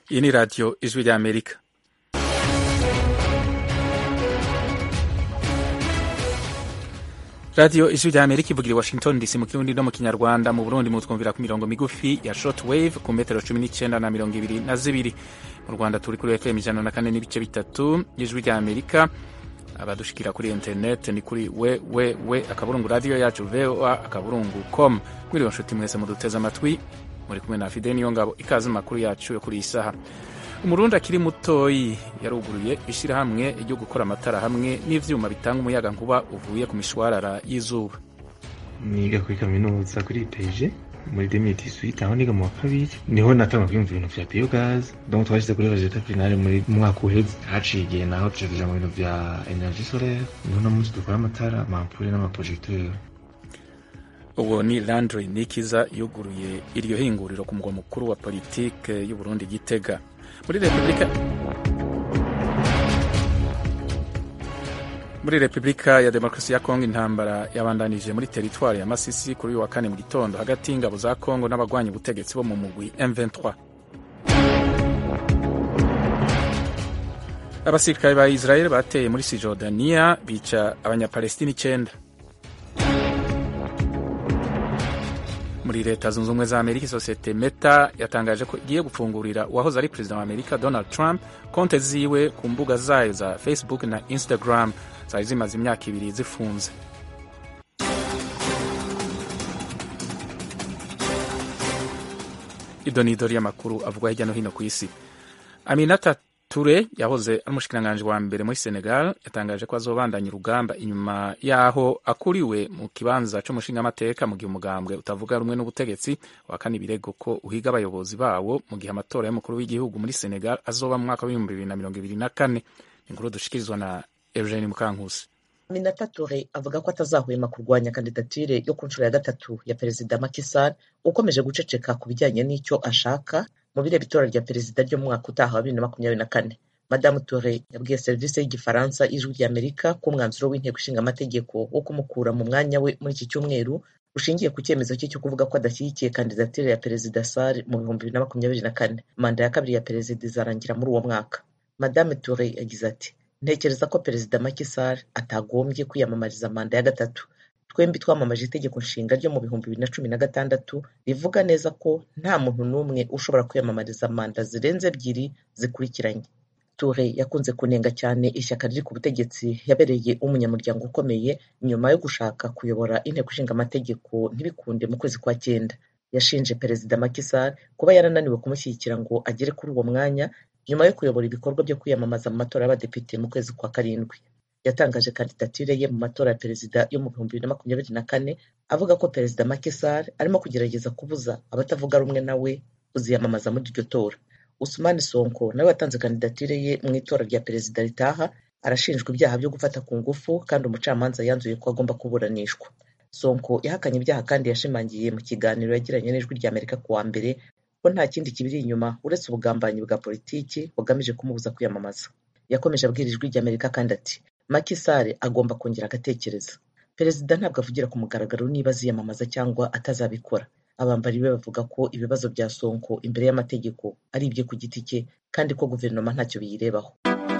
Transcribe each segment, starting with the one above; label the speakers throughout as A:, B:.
A: Iyi ni radiyo ijwi rya Amerika. radiyo ijwi rya Amerika ivugira i Washington DC mu kirundi no mu kinyarwanda mu Burundi mutwumvira ku mirongo migufi ya short wave ku metero cumi n'icyenda na mirongo ibiri na zibiri mu Rwanda turi kuri FM ijana na kane n'ibice bitatu y'ijwi rya Amerika abadushikira kuri internet ni kuri we we we akaburungu radiyo yacu voa akaburungu com mwiriwe nshuti mwese muduteze amatwi muri kumwe na Fide niyo ngabo ikaze makuru yacu yo kuri iyi saha umurundi akiri mutoyi yaruguruye ishyirahamwe ryo gukora amatara hamwe n'ivyuma bitanga umuyaga nkuba uvuye ku mishwarara y'izuba
B: niga kuri kaminuza kuri peje muri demiti suite aho niga mu wa kabiri niho natanga kwiyumva ibintu vya biogas donc twashyize kuri resultat finale muri mwaka uheze haciye igihe naho tuja kuja mu bintu vya energie solaire niho no munsi dukora amatara amampure n'amaprojecteur
A: uwo ni Landry Nikiza yuguruye iryo hinguriro ku mugwa mukuru wa politike y'u Burundi Gitega muri Repubulika muri Repubulika ya Demokarasi ya Kongo intambara yabandanije muri teritwari ya Masisi kuri uyu wa kane mu gitondo hagati y'ingabo za Kongo n'abagwanya ubutegetsi bo mu mugwi M23 abasirikare ba Israel bateye muri Cisjordania bica abanyapalestina icenda muri leta zunze ubumwe za amerika isosiyete meta yatangaje ko igiye gufungurira uwahoze ari perezida wa amerika donald trump konte ziwe ku mbuga zayo za facebook na instagram zari zimaze imyaka ibiri zifunze idonido ry'amakuru avugwa hirya no hino ku isi aminata Ture yahoze ari umushikiranganji wa mbere muri Senegal yatangaje ko azobandanya urugamba inyuma yaho akuriwe mu kibanza c'umushingamateka mu gihe umugambwe utavuga rumwe n'ubutegetsi wakana ibirego ko uhiga abayobozi bawo mu gihe amatora y'umukuru w'igihugu muri Senegal azoba mu mwaka w'ibihumbi bibiri na mirongo ibiri na kane inkuru dushikirizwa na Eugene Mukankusi
C: Aminata Toure avuga ko atazahwema kurwanya kandidatire yo ku nshuro ya gatatu ya perezida Macky Sall ukomeje guceceka ku bijyanye n'icyo ashaka mu bireba itora rya perezida ryo mu mwaka utaha wa bibiri na makumyabiri na kane madamu Toure yabwiye serivisi y'igifaransa ijwi rya Amerika ko umwanzuro w'inteko ishinga amategeko wo kumukura mu mwanya we muri iki cyumweru ushingiye ku cyemezo cye cyo kuvuga ko adashyigikiye kandidatire ya perezida Sall mu bihumbi bibiri na makumyabiri na kane manda ya kabiri ya perezida izarangira muri uwo mwaka madame Toure yagize ati ntekereza ko perezida Macky Sall atagombye kwiyamamariza manda ya gatatu twembi twamamaje itegeko nshinga ryo mu bihumbi bibiri na cumi na gatandatu rivuga neza ko nta muntu n'umwe ushobora kwiyamamariza manda zirenze ebyiri zikurikiranye Toure yakunze kunenga cyane ishyaka riri ku butegetsi yabereye umunyamuryango ukomeye nyuma yo gushaka kuyobora inteko ishinga amategeko ntibikunde mu kwezi kwa cyenda yashinje perezida Macky Sall kuba yarananiwe kumushyigikira ngo agere kuri uwo mwanya nyuma yo kuyobora ibikorwa byo kwiyamamaza mu matora y'abadepite mu kwezi kwa karindwi yatangaje kandidatire ye mu matora ya perezida yo mu bihumbi bibiri na makumyabiri na kane avuga ko perezida Macky Sall arimo kugerageza kubuza abatavuga rumwe nawe kuziyamamaza muri iryo tora Usumani Sonko nawe watanze kandidatire ye mu itora rya perezida ritaha arashinjwa ibyaha byo gufata ku ngufu kandi umucamanza yanzuye ko agomba kuburanishwa Sonko yahakanye ibyaha kandi yashimangiye mu kiganiro yagiranye n'ijwi rya Amerika ku wa mbere ko nta kindi kibiri inyuma uretse ubugambanyi bwa politiki bugamije kumubuza kwiyamamaza yakomeje abwira ijwi rya Amerika kandi ati Macky Sall agomba kongera agatekereza perezida ntabwo avugira ku mugaragaro niba aziyamamaza cyangwa atazabikora abambari be bavuga ko ibibazo bya Sonko imbere y'amategeko ari ibye ku giti cye kandi ko guverinoma ntacyo biyirebaho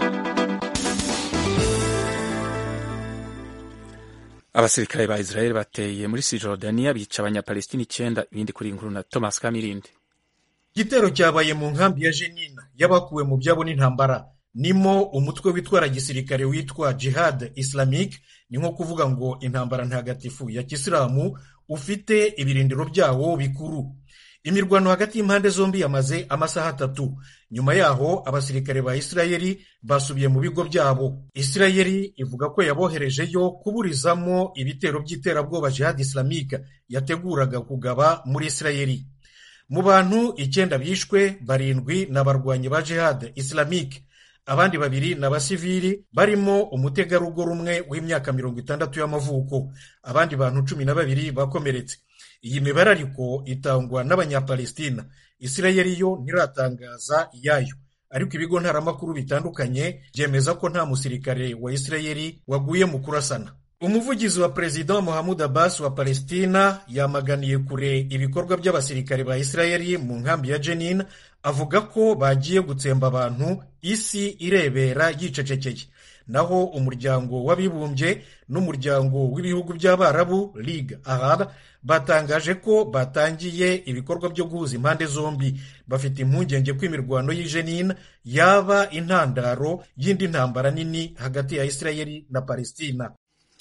A: abasirikare ba Israel bateye muri Cisjordania bica abanyapalestina icenda ibindi kuri inkuru na Thomas Kamirindi
D: igitero cyabaye mu nkambi ya Jenina y'abakuwe mu byabo n'intambara nimo umutwe witwara gisirikare witwa Jihad Islamic ni nko kuvuga ngo intambara ntagatifu ya kisilamu ufite ibirindiro byawo bikuru imirwano hagati y'impande zombi yamaze amasaha atatu nyuma yaho abasirikare ba isirayeli basubiye mu bigo byabo isirayeli ivuga ko yaboherejeyo kuburizamo ibitero by'iterabwoba Jihad Islamic yateguraga kugaba muri isirayeli mu bantu icyenda bishwe barindwi n'abarwanyi ba Jihad Islamic abandi babiri ni abasivili barimo umutegarugori umwe w'imyaka mirongo itandatu y'amavuko abandi bantu cumi na babiri bakomeretse iyi mibare ariko itangwa n'abanyapalestina isirayeli yo ntiratangaza iyayo ariko ibigo ntaramakuru bitandukanye byemeza ko nta musirikare wa isirayeli waguye mu kurasana umuvugizi wa perezida Mohamed Abbas wa Palestina yamaganiye kure ibikorwa by'abasirikare ba Isirayeli mu nkambi ya Jenin avuga ko bagiye gutsemba abantu isi irebera yicecekeye naho umuryango w'abibumbye n'umuryango w'ibihugu by'abarabu Ligue Arab batangaje ko batangiye ibikorwa byo guhuza impande zombi bafite impungenge ko imirwano y'i Jenin yaba intandaro y'indi ntambara nini hagati ya Isirayeli na Palestina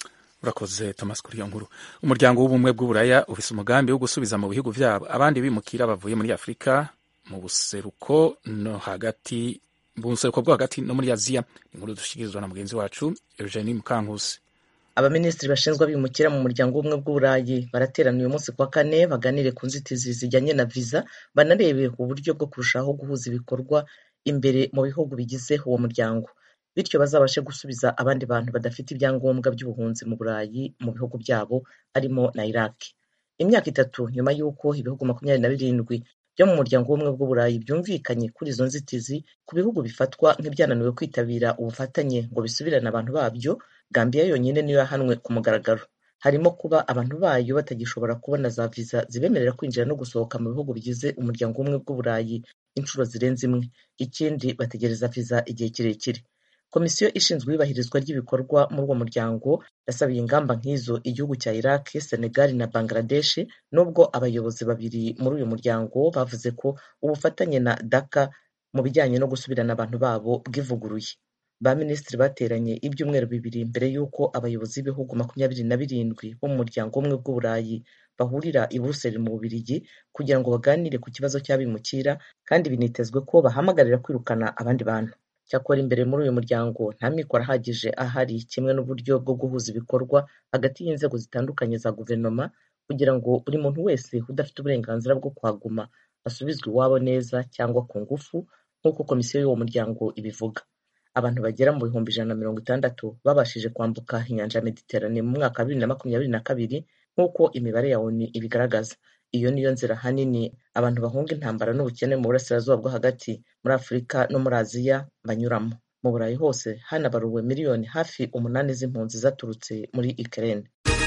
A: urakoze thomas kuri iyo nkuru umuryango w'ubumwe bw'uburaya ufise umugambi wo gusubiza mu bihugu vyabo abandi bimukira bavuye muri afurika mu buseruko no hagati mu buseruko bwo hagati no muri aziya inkuru dushikirizwa na mugenzi wacu eugenie mukankusi
C: abaminisitiri bashinzwe abimukira mu muryango w'ubumwe bw'uburayi baraterana uyu munsi kuwa kane baganire ku nzitizi zijyanye na viza banarebe uburyo bwo kurushaho guhuza ibikorwa imbere mu bihugu bigize uwo muryango bityo bazabashe gusubiza abandi bantu badafite ibyangombwa by'ubuhunzi mu burayi mu bihugu byabo harimo na iraq imyaka itatu nyuma y'uko ibihugu makumyabiri na birindwi byo mu muryango w'ubumwe bw'uburayi byumvikanye kuri izo nzitizi ku bihugu bifatwa nk'ibyananiwe kwitabira ubufatanye ngo bisubirane abantu babyo gambiya yonyine niyo yahanwe ku mugaragaro harimo kuba abantu bayo batagishobora kubona za viza zibemerera kwinjira no gusohoka mu bihugu bigize umuryango w'ubumwe bw'uburayi inshuro zirenze imwe ikindi bategereza viza igihe kirekire komisiyo ishinzwe iyubahirizwa ry'ibikorwa muri uwo muryango yasabiye ingamba nk'izo igihugu cya iraq senegal na bangladesh nubwo abayobozi babiri muri uyu muryango bavuze ko ubufatanye na daka mu bijyanye no gusubirana abantu babo bwivuguruye ba minisitiri bateranye ibyumweru bibiri mbere y'uko abayobozi b'ibihugu makumyabiri na birindwi bo mu muryango umwe bw'uburayi bahurira i buruseli mu bubirigi kugira ngo baganire ku kibazo cy'abimukira kandi binitezwe ko bahamagarira kwirukana abandi bantu cyakora imbere muri uyu muryango nta mikoro ahagije ahari kimwe n'uburyo bwo guhuza ibikorwa hagati y'inzego zitandukanye za guverinoma kugira ngo buri muntu wese udafite uburenganzira bwo kuhaguma asubizwe iwabo neza cyangwa ku ngufu nk'uko komisiyo y'uwo muryango ibivuga abantu bagera mu bihumbi ijana na mirongo itandatu babashije kwambuka inyanja ya mediterane mu mwaka wa bibiri na makumyabiri na kabiri nk'uko imibare ya onu ibigaragaza iyo niyo nzira ahanini abantu bahunga intambara n'ubukene mu burasirazuba bwo hagati muri afurika no muri aziya banyuramo mu burayi hose hanabaruwe miliyoni hafi umunani z'impunzi zaturutse muri ukraine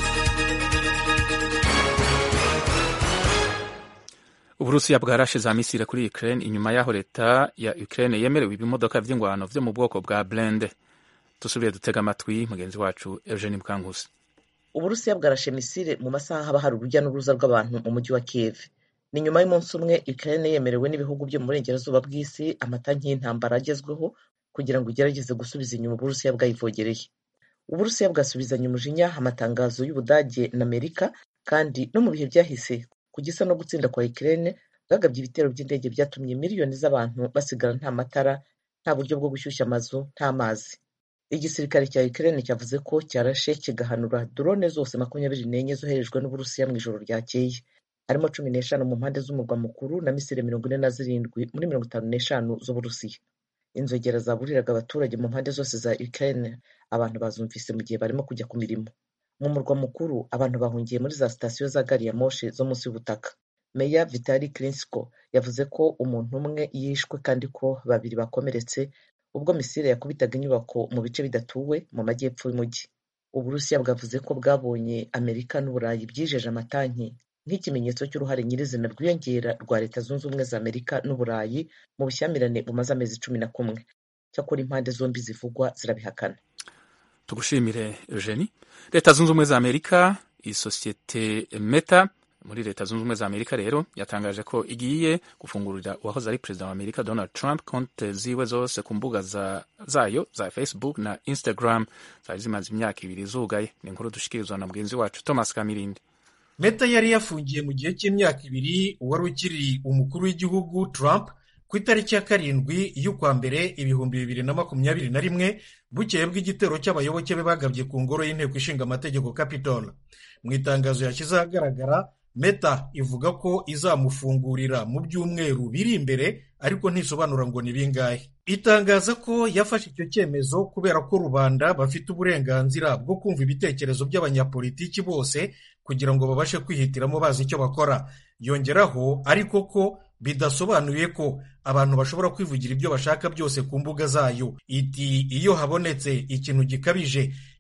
A: uburusiya bwarashize amisire kuri ukraine inyuma y'aho leta ya ukraine yemerewe ibimodoka vy'ingwano vyo mu bwoko bwa blende dusubire dutega amatwi mugenzi wacu eugene mukangusi
C: uburusiya bwarashe misile mu masaha haba hari urujya n'uruza rw'abantu mu mujyi wa kiev ni nyuma y'umunsi umwe ukraine yemerewe n'ibihugu byo mu burengerazuba bw'isi amatanki y'intambara agezweho kugira ngo igerageze gusubiza inyuma uburusiya bwayivogereye uburusiya bwasubizanye umujinya amatangazo y'ubudage na amerika kandi no mu bihe byahise ku gisa no gutsinda kwa ukraine bwagabye ibitero by'indege byatumye miliyoni z'abantu basigara nta matara nta buryo bwo gushyushya amazu nta mazi igisirikare cya Ukraine cyavuze ko cyarashe kigahanura drone zose makumyabiri n'enye zoherejwe n'Uburusiya mu ijoro ryakeye harimo cumi n'eshanu mu mpande z'umurwa mukuru na misile mirongo ine na zirindwi muri mirongo itanu n'eshanu z'Uburusiya inzogera zaburiraga abaturage mu mpande zose za Ukraine abantu bazumvise mu gihe barimo kujya ku mirimo mu murwa mukuru abantu bahungiye muri za sitasiyo za gari ya moshi zo munsi y'ubutaka meya vitali Klitschko yavuze ko umuntu umwe yishwe kandi ko babiri bakomeretse ubwo misile yakubitaga inyubako mu bice bidatuwe mu majyepfo y'umujyi uburusiya bwavuze ko bwabonye amerika n'uburayi byijeje amatanki nk'ikimenyetso cy'uruhare nyirizina rwiyongera rwa leta zunze ubumwe za amerika n'uburayi mu bushyamirane bumaze amezi cumi na kumwe cyakora impande zombi zivugwa zirabihakana
A: tugushimire eugenie leta zunze ubumwe za amerika isosiyete meta muri leta zunze ubumwe za amerika rero yatangaje ko igiye gufungurira uwahoze ari perezida wa amerika donald trump konte ziwe zose ku mbuga za, zayo za facebook na instagram zari zimaze imyaka ibiri zugaye ni inkuru dushikirizwa na mugenzi wacu thomas kamirindi
D: meta yari yafungiye mu gihe cy'imyaka ibiri uwari ukiri umukuru w'igihugu trump ku itariki ya karindwi y'ukwa mbere ibihumbi bibiri na makumyabiri na rimwe bukeye bw'igitero cy'abayoboke be bagabye ku ngoro y'inteko ishinga amategeko capitol mu itangazo yashyize ahagaragara meta ivuga ko izamufungurira mu byumweru biri imbere ariko ntisobanura ngo ni bingahe itangaza ko yafashe icyo cyemezo kubera ko rubanda bafite uburenganzira bwo kumva ibitekerezo by'abanyapolitiki bose kugira ngo babashe kwihitiramo bazi icyo bakora yongeraho ariko ko bidasobanuye ko abantu bashobora kwivugira ibyo bashaka byose ku mbuga zayo iti iyo habonetse ikintu gikabije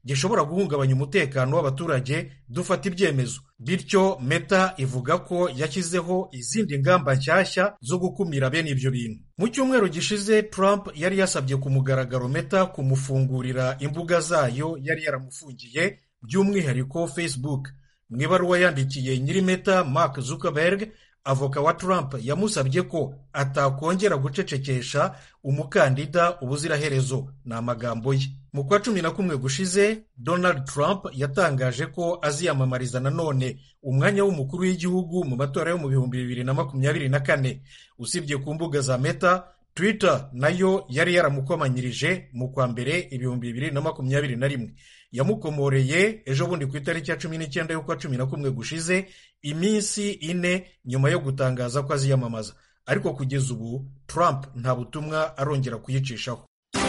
D: gishobora guhungabanya umutekano w'abaturage dufata ibyemezo bityo meta ivuga ko yashyizeho izindi ngamba nshyashya zo gukumira bene ibyo bintu mu cyumweru gishize trump yari yasabye ku mugaragaro meta kumufungurira imbuga zayo yari yaramufungiye by'umwihariko facebook mu ibaruwa yandikiye nyiri meta mark zuckerberg avoka wa trump yamusabye ko atakongera gucecekesha umukandida ubuziraherezo ni amagambo ye mu kwa cumi na kumwe gushize donald trump yatangaje ko aziyamamariza nanone umwanya w'umukuru w'igihugu mu matora yo mu bihumbi bibiri na makumyabiri na kane usibye ku mbuga za meta twitter nayo yari yaramukomanyirije mu kwa mbere ibihumbi bibiri na makumyabiri na rimwe yamukomoreye ejo bundi ku itariki ya cumi n'icyenda y'ukwa cumi na kumwe gushize iminsi ine nyuma yo gutangaza ko aziyamamaza ariko kugeza ubu trump nta butumwa arongera kuyicishaho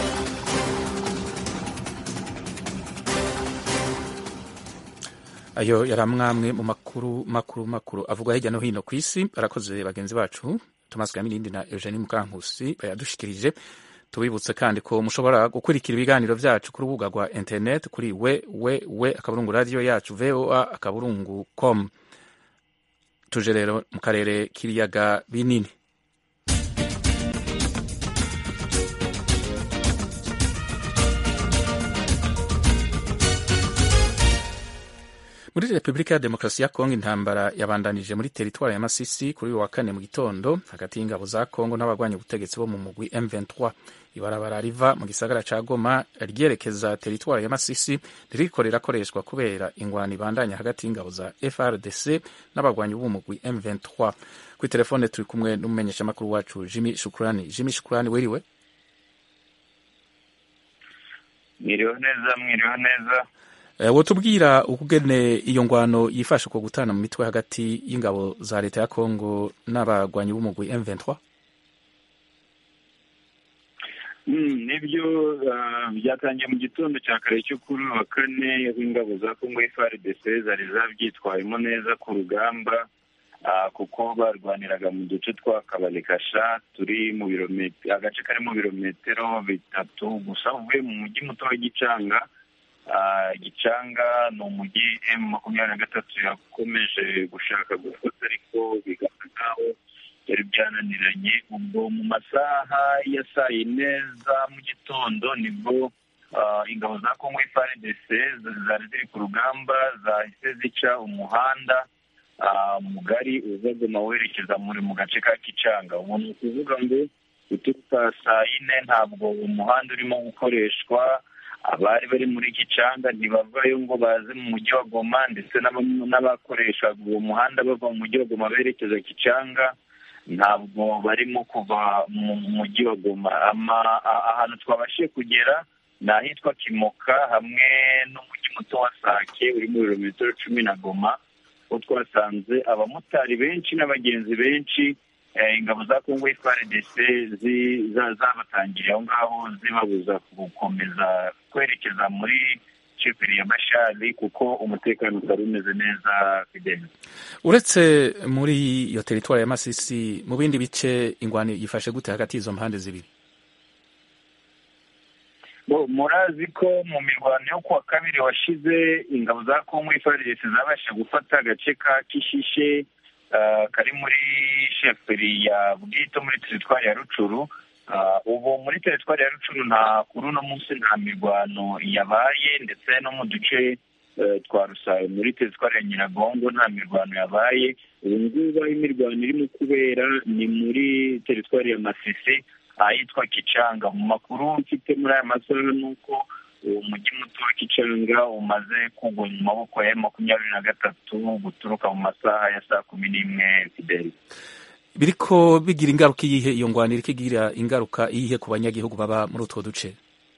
A: ayo yari amwamwe mu makuru makuru makuru avugwa hirya no hino ku isi barakoze bagenzi bacu thomas gamirindi na eugenie mukankusi bayadushikirije tubibutse kandi ko mushobora gukurikira ibiganiro byacu ku rubuga rwa interineti kuri we we we akaburungu radiyo yacu voa akaburungu com tuje rero mu karere k'ibiyaga binini muri repubulika ya demokarasi ya kongo intambara yabandanije muri teritwari ya masisi kuri uyu wa kane mu gitondo hagati y'ingabo za kongo n'abagwanya ubutegetsi bo mu mugwi m23 ibarabara riva mu gisagara ca goma ryerekeza teritwari ya masisi ririko rirakoreshwa kubera ingwano ibandanya hagati y'ingabo za frdc n'abagwanyi b'umugwi m23 kuri telefone turi kumwe n'umumenyeshamakuru wacu jimi shukurani jimi shukurani wiriwe
E: mwiriwe neza mwiriwe neza
A: wotubwira ukugene iyo ngwano yifasha ku gutana mu mitwe hagati y'ingabo za leta ya kongo n'abagwanyi b'umugwi M23
E: nibyo byatangiye mu gitondo cya kare cyo kuri wa kane w'ingabo za kongo FARDC zari zabyitwayemo neza ku rugamba kuko barwaniraga mu duce twa kabalikasha turi mu birometero agace kari mu birometero bitatu gusa uvuye mu mujyi muto wa gicanga gicanga ni umujyi emu makumyabiri na gatatu yakomeje gushaka gufata ariko bigasa nkaho byari byananiranye ubwo mu masaha ya saa yine za mu gitondo nibwo ingabo za kongo FARDC zari ziri ku rugamba zahise zica umuhanda mugari uza goma werekeza muri mu gace ka kicanga ubu ni ukuvuga ngo guturuka saa yine ntabwo umuhanda urimo gukoreshwa abari bari muri gicanga ntibavayo ngo baze mu mujyi wa goma ndetse n'abakoresha uwo muhanda bava mu mujyi wa goma berekeza gicanga ntabwo barimo kuva mu mujyi wa goma ahantu twabashije kugera ni ahitwa kimoka hamwe n'umujyi muto wa sake uri mu birometero cumi na goma aho twasanze abamotari benshi n'abagenzi benshi ingabo za kongo FARDC zabatangiriye aho ngaho zibabuza gukomeza kwerekeza muri sheferi ya bashari kuko umutekano utari umeze neza fideli
A: uretse muri iyo teritwari ya masisi mu bindi bice ingwano yifashe gute hagati y'izo mpande zibiri
E: murazi ko mu mirwano yo kuwa kabiri washize ingabo za kongo FARDC zabashije gufata agace ka kishishe kari muri sheferi ya bwito muri teritwari ya rucuru ubu muri teritwari ya rucuru nta kuri uno munsi nta mirwano yabaye ndetse no mu duce twa rusayo muri teritwari ya nyiragongo nta mirwano yabaye ubu ngubu aho imirwano irimo kubera ni muri teritwari ya masisi ahitwa kicanga mu makuru mfite muri aya masaha ni uko uwo mujyi muto wa kicanga umaze kugwa mu maboko ya makumyabiri na gatatu guturuka mu masaha ya saa kumi n'imwe fideli
A: biriko bigira ingaruka iyihe iyo ngwano iriko igira ingaruka iyihe ku banyagihugu baba muri utwo duce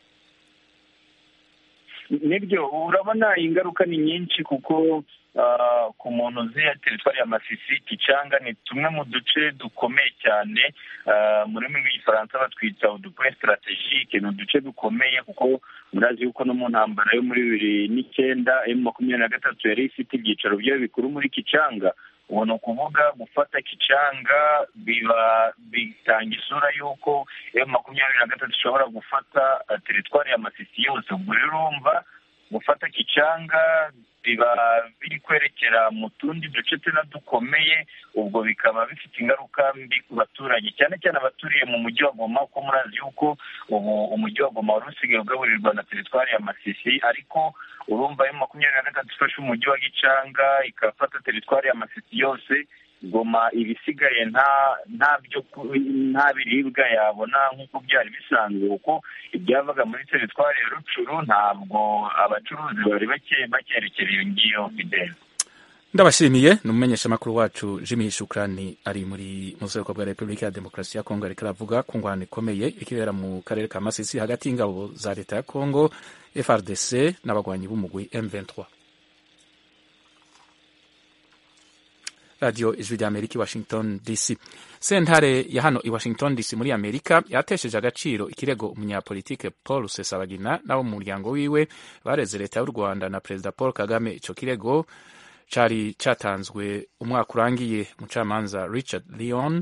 E: nibyo urabona ingaruka ni nyinshi kuko ku muntu uzi teritwari ya masisi kicanga ni tumwe mu duce dukomeye cyane mu rurimi rw'igifaransa batwita udupoye sitarategike ni uduce dukomeye kuko murazi yuko no mu ntambara yo muri bibiri n'icyenda emu makumyabiri na gatatu yari ifite ibyicaro byayo bikuru muri kicanga ubu ni ukuvuga gufata kicanga biba bitanga isura y'uko emu makumyabiri na gatatu ishobora gufata teritwari ya masisi yose ubwo rero urumva gufata kicanga biba biri kwerekera mu tundi duce tuna dukomeye ubwo bikaba bifite ingaruka mbi ku baturage cyane cyane abaturiye mu mujyi wa goma kuko murazi yuko ubu umujyi wa goma wari usigaye ugaburirwa na teritwari ya masisi ariko urumva yo makumyabiri na gatatu ifashe umujyi wa gicanga ikafata teritwari ya masisi yose goma ibisigaye nta nta byo nta biribwa yabona nk'uko byari bisanzwe kuko ibyavaga muri teritwari ya rucuru ntabwo abacuruzi bari bakerekera iyo ngiyo fideli
A: ndabashimiye ni umumenyeshamakuru wacu jimmy shukrani ari muri mu bwoko bwa repubulika ya demokarasi ya kongo ariko aravuga ku ngwano ikomeye ikibera mu karere ka masisi hagati y'ingabo za leta ya kongo frdc n'abagwanyi b'umugwi m23 radiyo ijwi rya amerika i washington dc sentare ya hano i washington dc muri amerika yatesheje agaciro ikirego umunyapolitike paul rusesabagina n'abo mu muryango wiwe bareze leta y'u rwanda na perezida paul kagame icyo kirego cyari cyatanzwe umwaka urangiye umucamanza richard leon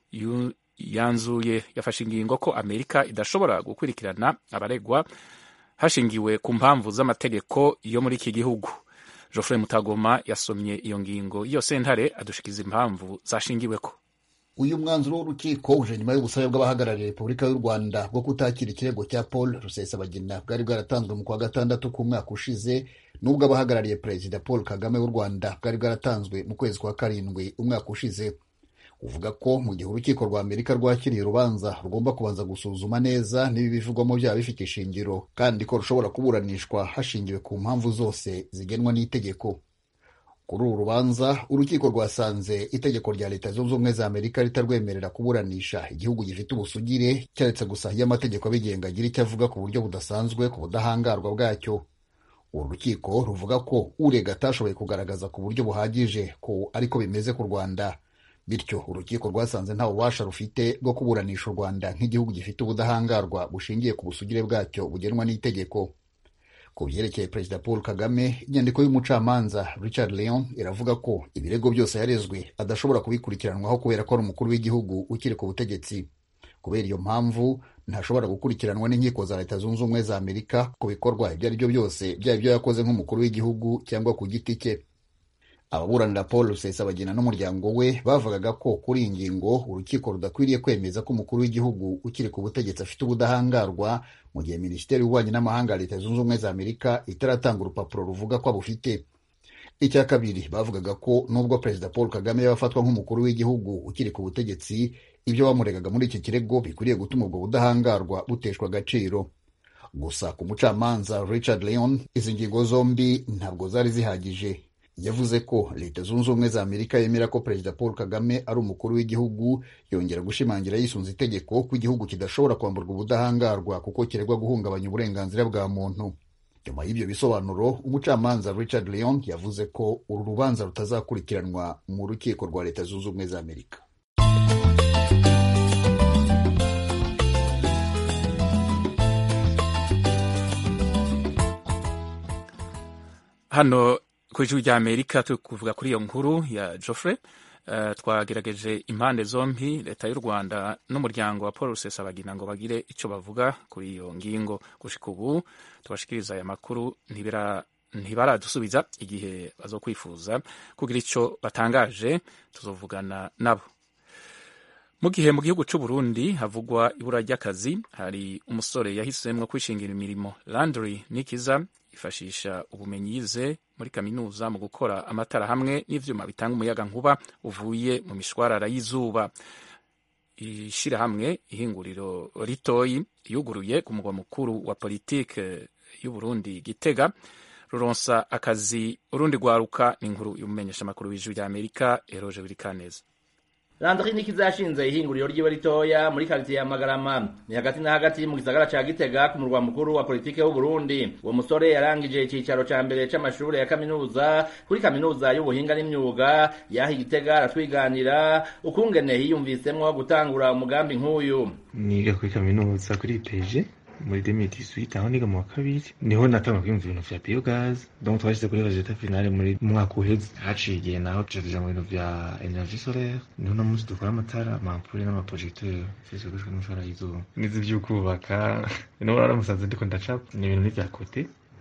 A: yanzuye yafashe ingingo ko amerika idashobora gukurikirana abaregwa hashingiwe ku mpamvu z'amategeko yo muri iki gihugu Geoffrey Mutagoma yasomye iyo ngingo iyo sentare adushikiza impamvu zashingiweko
F: uyu mwanzuro w'urukiko uje nyuma y'ubusabe bw'abahagarariye repubulika y'u rwanda bwo kutakira ikirego cya paul rusesabagina bwari bwaratanzwe mu kwa gatandatu k'umwaka ushize n'ubwo abahagarariye perezida paul kagame w'u rwanda bwari bwaratanzwe mu kwezi kwa karindwi umwaka ushize uvuga ko mu gihe urukiko rwa amerika rwakiriye urubanza rugomba kubanza gusuzuma neza niba ibivugwamo byaba bifite ishingiro kandi ko rushobora kuburanishwa hashingiwe ku mpamvu zose zigenwa n'itegeko kuri uru rubanza urukiko rwasanze itegeko rya leta zunze ubumwe za amerika ritarwemerera kuburanisha igihugu gifite ubusugire keretse gusa iyo amategeko abigenga agira icyo avuga ku buryo budasanzwe ku budahangarwa bwacyo uru rukiko ruvuga ko urega atashoboye kugaragaza ku buryo buhagije ko ariko bimeze ku rwanda bityo urukiko rwasanze nta bubasha rufite bwo kuburanisha u rwanda nk'igihugu gifite ubudahangarwa bushingiye ku busugire bwacyo bugenwa n'itegeko ku byerekeye perezida paul kagame inyandiko y'umucamanza richard leon iravuga ko ibirego byose yarezwe adashobora kubikurikiranwaho kubera ko ari umukuru w'igihugu ukiri ku butegetsi kubera iyo mpamvu ntashobora gukurikiranwa n'inkiko za leta zunze ubumwe za amerika ku bikorwa ibyo ari byo byose byaba ibyo yakoze nk'umukuru w'igihugu cyangwa ku giti cye ababuranira paul rusesabagina n'umuryango we bavugaga ko kuri iyi ngingo urukiko rudakwiriye kwemeza ko umukuru w'igihugu ukiri ku butegetsi afite ubudahangarwa mu gihe minisiteri y'ububanyi n'amahanga ya leta zunze ubumwe za amerika itaratanga urupapuro ruvuga ko abufite icya kabiri bavugaga ko nubwo perezida paul kagame yaba afatwa nk'umukuru w'igihugu ukiri ku butegetsi ibyo bamuregaga muri iki kirego bikwiriye gutuma ubwo budahangarwa buteshwa agaciro gusa ku mucamanza richard leon izi ngingo zombi ntabwo zari zihagije yavuze ko leta zunze ubumwe za amerika yemera ko perezida paul kagame ari umukuru w'igihugu yongera gushimangira yisunze itegeko ko igihugu kidashobora kwamburwa ubudahangarwa kuko kiregwa guhungabanya uburenganzira bwa muntu nyuma y'ibyo bisobanuro umucamanza richard leon yavuze ko uru rubanza rutazakurikiranwa mu rukiko rwa leta zunze ubumwe za amerika
A: hano ku ijwi rya amerika turi kuvuga kuri iyo nkuru ya Geoffrey uh, twagerageje impande zombi leta y'u rwanda n'umuryango wa paul rusesabagina ngo bagire icyo bavuga kuri iyo ngingo gushika ubu tubashikiriza aya makuru ntibaradusubiza igihe bazokwifuza kugira icyo batangaje tuzovugana nabo mu gihe mu gihugu cy'u Burundi havugwa ibura ry'akazi hari umusore yahisemo kwishingira imirimo Landry Nikiza ifashisha ubumenyi yize muri kaminuza mu gukora amatara hamwe n'ivyuma bitanga umuyaga nkuba uvuye mu mishwarara y'izuba ishirahamwe ihinguriro ritoyi yuguruye ku mugwa mukuru wa politike y'u Burundi Gitega ruronsa akazi urundi rwaruka n'inkuru y'umumenyeshamakuru w'ijwi rya Amerika Eroje Birikaneza
G: Landry Nikiza yashinze ihinguriro ryiwe ritoya muri quartier ya Magarama ni hagati na hagati mu gisagara ca Gitega ku murwa mukuru wa politike w'u Burundi uwo musore yarangije icicaro ca mbere c'amashure ya kaminuza kuri kaminuza y'ubuhinga n'imyuga yahi Gitega aratwiganira ukungene hiyumvisemwo gutangura umugambi nk'uyu
B: niga kuri kaminuza kuri peje muri 2018 aho niga mu wa kabiri niho natanga kwiyumva ibintu vya biogaz donc twashyize kuri resultat finale muri mwaka uheze haciye igihe naho tuja mu bintu vya energie solaire niho no munsi dukora amatara amampure n'amaprojecteur vyose bikoreshwa n'imishwara y'izuba nizi vy'ukubaka niho rero musanze ndiko ndacapa ni ibintu n'ivya kote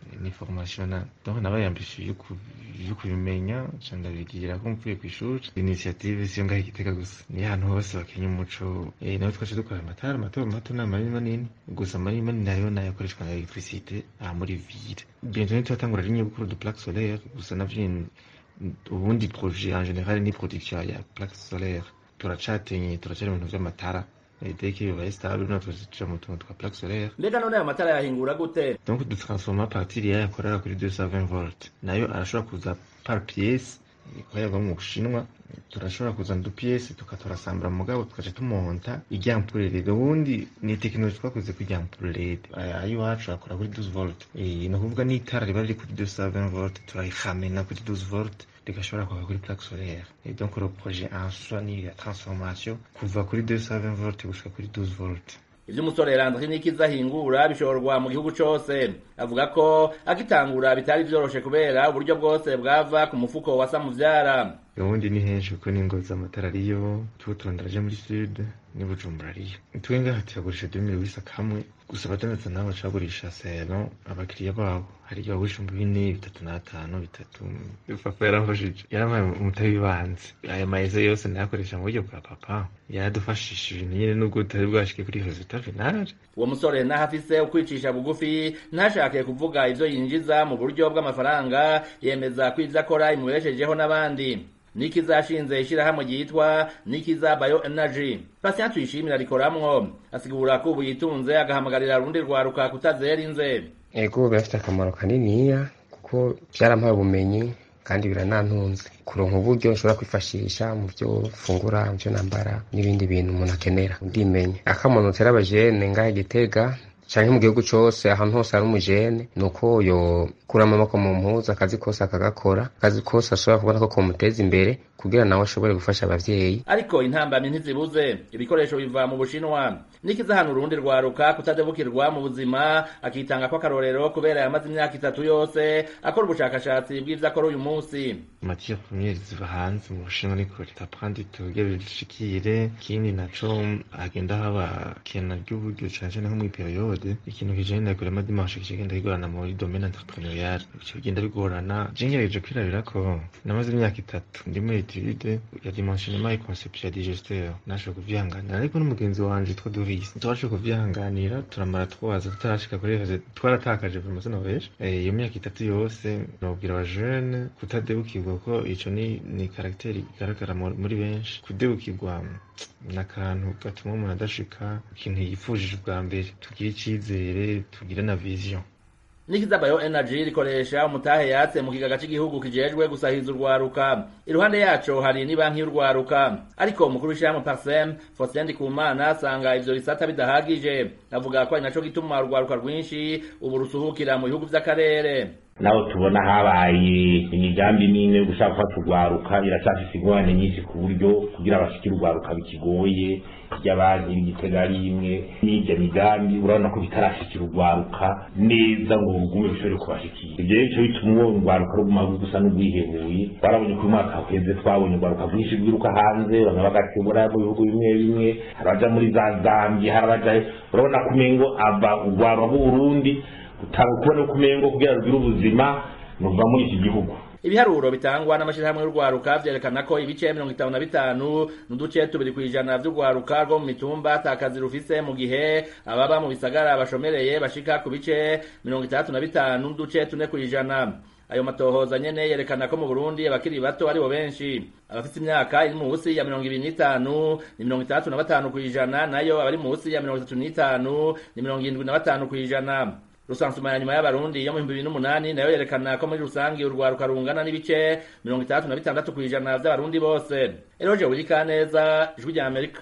B: ni formation na donc nabaye ambitieux yo ku- yo kubimenya ca ndabigira ko mvuye kw'ishuri initiative siyo ngaho igitega gusa ni ahantu hose bakenya umuco eh, nawe twaje dukora amatara mato mato n'amanini manini gusa manini manini nayo nayo akoreshwa na electricité aha muri ville bientôt ntitwatangura ligne yo gukora du plaque solaire gusa navyo ni- ubundi projet en général ni production ya plaque solaire turacatenye turacari mu bintu vy'amatara Eh, dès que bibaye stable natwe tuja mu tuntu twa plaque solaire
G: mbega none ayo matara yahingura gute
B: donc dutransforma à partir yayo akorera kuri 220 volt nayo arashobora kuza par pièce ikorerwa mu bushinwa turashobora kuzana du pièce tukaturasambura mugabo tukaca tumonta irya ampule led ubundi ni tekinoloji twakoze ku irya ampule led ayo iwacu akora kuri 12 volt Eh, ni ukuvuga n'itara riba riri kuri 220 volt turayihamena kuri 12 volt rigashobora kwaka kuri plaque solaire et donc le projet en soi ni la transformation kuva kuri 220 volt gushika kuri 12 volt
G: ivyo umusore Landry Nikiza ahingura bishorwa mu gihugu cose avuga ko agitangura bitari vyoroshe kubera uburyo bwose bwava ku mufuko wa Samuvyara
B: ubundi ni henshi kuko n'ingozi amatara ariyo tuba turonderaje muri sud ni bujumbura ariyo twe ngaha tuyagurisha dumire wisa kamwe gusa abadandaza nabo bacagurisha sero abakiriya babo hari igihe bagurisha mu bine bitatu n'atanu bitatu papa yaramfashije yarampaye umutahe w'ibanze aya mayeze yose nayakoresha mu buryo bwa papa yaradufashije ibintu nyine nubwo tutari bwashike kuri resultat final
G: uwo musore naho afise ukwicisha bugufi ntashake kuvuga ivyo yinjiza mu buryo bw'amafaranga yemeza ko ivyo akora imubeshejeho n'abandi nikiza ashinze ishirahamwe ryitwa nikiza bio energy patient tuyishimira rikoramwo asigura ko ubu yitunze agahamagarira urundi rwaruka kutazera inze
H: ego birafite akamaro kaniniya kuko byarampaye ubumenyi kandi biranantunze kuronka uburyo nshobora kwifashisha mu byo fungura mu byo nambara n'ibindi bintu umuntu akenera ndimenya akamuntu utera abajene ngaha gitega canke mu gihugu cose ahantu hose hari umujene ni uko yokuramo amaboko mu mpuzu akazi kose akagakora akazi kose ashobora kubona ko komuteza imbere kugira nawe ashobore gufasha abavyeyi
G: ariko intambamyi ntizibuze ibikoresho biva mu bushinwa nikiza hano urundi rwaruka kutadebukirwa mu buzima akitanga ko akarorero kubera yamaze imyaka itatu yose akora ubushakashatsi bw'ivyo akora uyu munsi
B: matière première ziva hanze mu bushinwa ni kure taprandi tuge bishikire ikindi naco hagenda haba kena ry'uburyo cane cane nko muri periode ikintu kijanye na kurema dimanche kigenda kigorana muri domaine entrepreneurial bica bigenda bigorana je ngerageje kwirabira ko namaze imyaka itatu ndi muri etude ya dimensionnement et conception ya digesteur nashoboye kuvyihanganira ariko n'umugenzi wanje yitwa Doris twashoboye kuvyihanganira turamara twaza tutarashika kuri reje twaratakaje vraiment noveje iyo myaka itatu yose nobwira abajene kutadebukirwa ko ico ni ni karakteri igaragara mu- muri benshi kudebukirwa ni akantu gatuma umuntu adashika ikintu yifujije ubwa mbere tugire icizere tugire na vision
G: nikiza bio energy rikoresha umutahe yatse mu kigaga cy'igihugu kijejwe gusahiza urwaruka iruhande yaco hari ni banki y'urwaruka ariko umukuru w'ishyirahamwe parsem Faustin Ndikumana asanga ivyo bisata bidahagije avuga ko ari naco gituma urwaruka rwinshi ubu rusuhukira mu bihugu vy'akarere
I: naho tubona habaye imigambi n'imwe yo gushaka gufata urwaruka iracyafise ingorane nyinshi ku buryo kugira bashikire urwaruka bikigoye ry'abandi igitega ari imwe n'irya migambi urabona ko bitarashikira urwaruka neza ngo rugume bishobore kubashikira ibyo rero bico bituma uwo urwaruka ruguma gusa n'urwihebuye twarabonye ko uyu mwaka uheze twabonye urwaruka rwinshi rwiruka hanze bamwe bagatebura mu bihugu bimwe bimwe hari abaja muri za zambia hari abaja urabona ko umengo ava urwaruka rw'uburundi utanga kubona ko umengo kugira rugire ubuzima nuva muri iki gihugu
G: ibiharuro bitangwa n'amashyirahamwe y'urwaruka vyerekana ko ibice mirongo itanu na bitanu n'uduce tubiri kw'ijana vy'urwaruka rwo mu mitumba ata kazi rufise mu gihe ababa mu bisagara bashomereye bashika ku bice mirongo itandatu na bitanu n'uduce tune kw'ijana ayo matohoza nyene yerekana ko mu burundi abakiri bato aribo benshi abafite imyaka iri munsi ya mirongo ibiri n'itanu ni mirongo itandatu na batanu kw'ijana nayo abari munsi ya mirongo itatu n'itanu ni mirongo irindwi na batanu kw'ijana rusansuma ya nyuma y'abarundi yo mu bihumbi bibiri n'umunani nayo yerekana ko muri rusange urwaruka rungana n'ibice mirongo itandatu na bitandatu kw'ijana vy'abarundi bose eroje wirikaneza ijwi rya amerika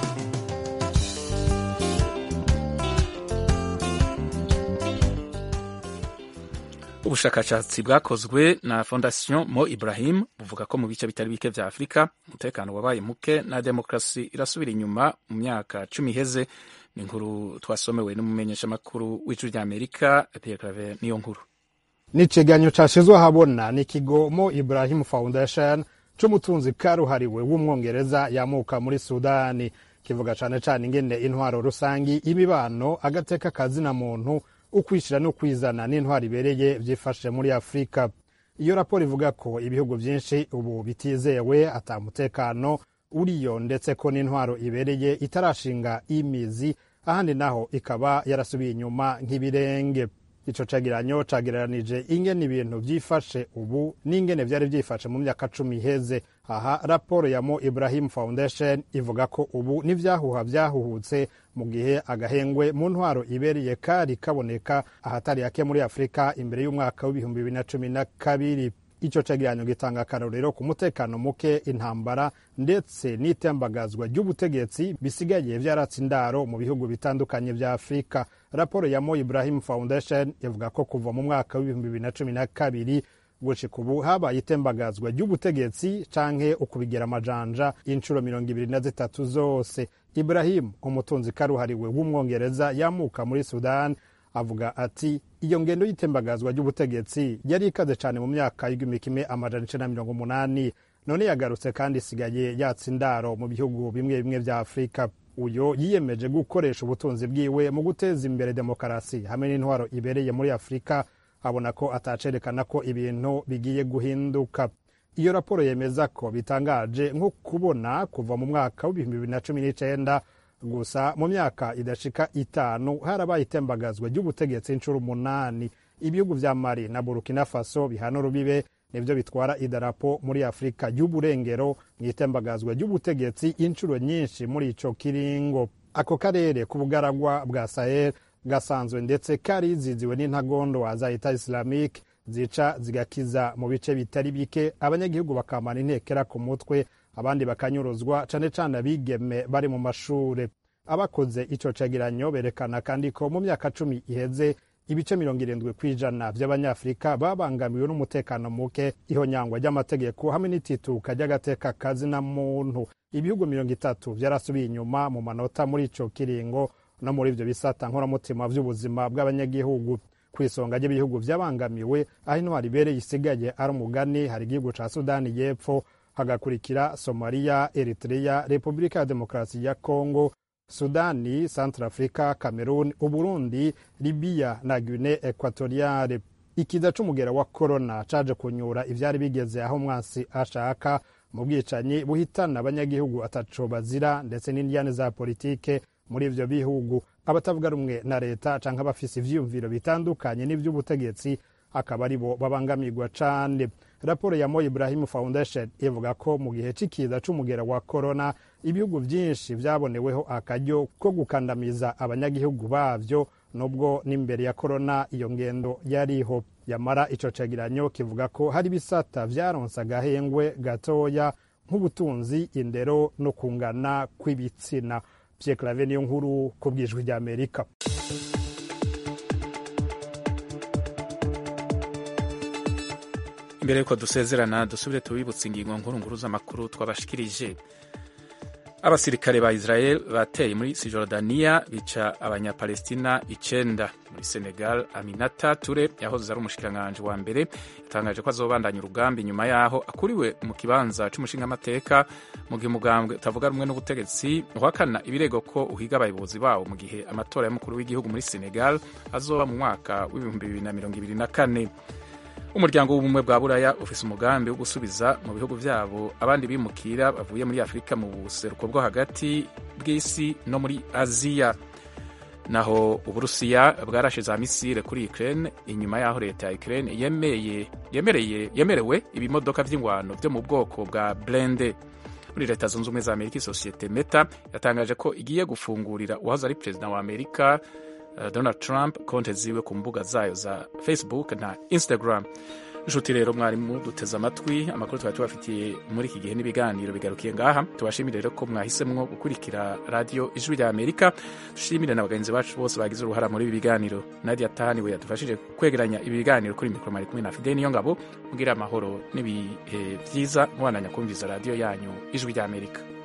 A: ubushakashatsi bwakozwe na fondation mo ibrahim buvuga ko mu bice bitari bike vya afurika umutekano wabaye muke na demokarasi irasubira inyuma mu myaka cumi iheze ni inkuru twasomewe n'umumenyeshamakuru w'ijwi rya amerika pierre claver niyo nkuru
J: ni ikiganiro cyashyizwe ahabona n'ikigo mo ibrahim foundation c'umutunzi karuhariwe w'umwongereza yamuka muri sudani kivuga cane cane ingene intwaro rusangi imibano agateka kazina muntu ukwishyira no kwizana n'intwaro ibereye byifashe muri afurika iyo raporo ivuga ko ibihugu byinshi ubu bitizewe atamutekano uriyo ndetse ko n'intwaro ibereye itarashinga imizi ahandi naho ikaba yarasubiye inyuma nk'ibirenge ico cegeranyo cagereranije ingene ibintu vyifashe ubu n'ingene vyari vyifashe mu myaka cumi iheze aha raporo ya mo ibrahim foundation ivuga ko ubu n'ivyahuha vyahuhutse mu gihe agahengwe mu ntwaro ibereye kari kaboneka ahatari hake muri afurika imbere y'umwaka w'ibihumbi bibiri na cumi na kabiri ico cegeranyo gitanga akarorero ku mutekano muke intambara ndetse n'itembagazwa ry'ubutegetsi bisigaye vyaratse indaro mu bihugu bitandukanye vya afurika raporo ya mo ibrahim foundation ivuga ko kuva mu mwaka w'ibihumbi bibiri na cumi na kabiri gushika ubu habaye itembagazwa ry'ubutegetsi canke ukubigera amajanja inshuro mirongo ibiri na zitatu zose ibrahim umutunzi karuhariwe w'umwongereza yamuka muri sudan avuga ati iyo ngendo y'itembagazwa ry'ubutegetsi yari ikaze cyane mu myaka y'igihumbi kimwe amajana icenda na mirongo umunani none yagarutse kandi isigaye yatsa indaro mu bihugu bimwe bimwe vya afurika uyo yiyemeje gukoresha ubutunzi bwiwe mu guteza imbere demokarasi hamwe n'intwaro ibereye muri afurika abona ko atacerekana ko ibintu bigiye guhinduka iyo raporo yemeza ko bitangaje nko kubona kuva mu mwaka w'ibihumbi bibiri na cumi n'icenda gusa mu myaka idashika itanu harabaye itembagazwa ry'ubutegetsi inshuro umunani ibihugu vya mali na burkina faso bihana urubibe nivyo bitwara idarapo muri afurika y'uburengero mu itembagazwa ry'ubutegetsi inshuro nyinshi muri ico kiringo ako karere k'ubugaragwa bwa sahel gasanzwe ndetse kariziziwe n'intagondo za leta islamique zica zigakiza mu bice bitari bike abanyagihugu bakamana intekera ku mutwe abandi bakanyuruzwa cane cane abigeme bari mu mashure abakoze ico cegeranyo berekana kandi ko mu myaka cumi iheze ibice mirongo irindwi ku ijana vy'abanyafurika babangamiwe n'umutekano muke ihonyangwa ry'amategeko hamwe n'itituka ry'agateka kazina muntu ibihugu mirongo itatu vyarasubiye inyuma mu manota muri ico kiringo no muri ivyo bisata nkoramutima vy'ubuzima bw'abanyagihugu ku isonga ry'ibihugu vyabangamiwe aho intwari ibereye isigaye ari umugani hari igihugu ca sudani y'epfo hagakurikira somaliya eritrea repubulika ya demokarasi ya kongo sudani centrafrica cameroon uburundi libiya na guine equatoriale ikiza c'umugera wa korona caje kunyura ivyari bigeze aho umwansi ashaka mu bwicanyi buhitana abanyagihugu ataco bazira ndetse n'indiyane za politike muri ivyo bihugu abatavuga rumwe na leta canke abafise ivyiyumviro bitandukanye n'ivy'ubutegetsi akaba ari bo babangamirwa cane raporo ya mo ibrahim foundation ivuga ko mu gihe c'ikiza c'umugera wa korona ibihugu vyinshi vyaboneweho akaryo ko gukandamiza abanyagihugu bavyo nubwo n'imbere ya korona iyo ngendo yariho yamara ico cegeranyo kivuga ko hari ibisata vyaronse agahengwe gatoya nk'ubutunzi indero no kungana kw'ibitsina Pierre Claver niyo nkuru ku bwijwi rya Amerika
A: imbere yuko dusezerana dusubire tubibutse ingingo nkuru nkuru z'amakuru twabashikirije abasirikare ba israel bateye muri sijordaniya bica abanyapalestina icenda muri senegal aminata ture yahoze ari umushikiranganji wa mbere yatangaje ko azobandanya urugamba inyuma yaho akuriwe mu kibanza c'umushingamateka mu gihe umugambwe utavuga rumwe n'ubutegetsi uhakana ibirego ko uhiga abayobozi bawo mu gihe amatora y'umukuru w'igihugu muri senegal azoba mu mwaka w'ibihumbi bibiri na mirongo ibiri na kane umuryango w'ubumwe bwa buraya ufise umugambi wo gusubiza mu bihugu vyabo abandi bimukira bavuye muri afurika mu buseruko bwo hagati bw'isi no muri aziya naho uburusiya bwarashe za misile kuri ukraine inyuma y'aho leta ya ukraine yemeye yemereye yemerewe ibimodoka vy'ingwano vyo mu bwoko bwa blende muri leta zunze ubumwe za amerika isosiyete meta yatangaje ko igiye gufungurira uwahoze ari perezida wa amerika Donald Trump konte ziwe ku mbuga zayo za Facebook na Instagram. Nshuti rero mwarimu duteze amatwi amakuru twari tubafitiye muri iki gihe n'ibiganiro bigarukiye ngaha tubashimire rero ko mwahisemwo gukurikira radio ijwi rya Amerika dushimire na bagenzi bacu bose bagize uruhara muri ibi biganiro Nadia Tani we yadufashije kwegeranya ibi biganiro kuri mikoro mari kumwe na Fidel niyo ngabo mugira amahoro n'ibihe vyiza mubandanya kumviza radio yanyu ijwi rya Amerika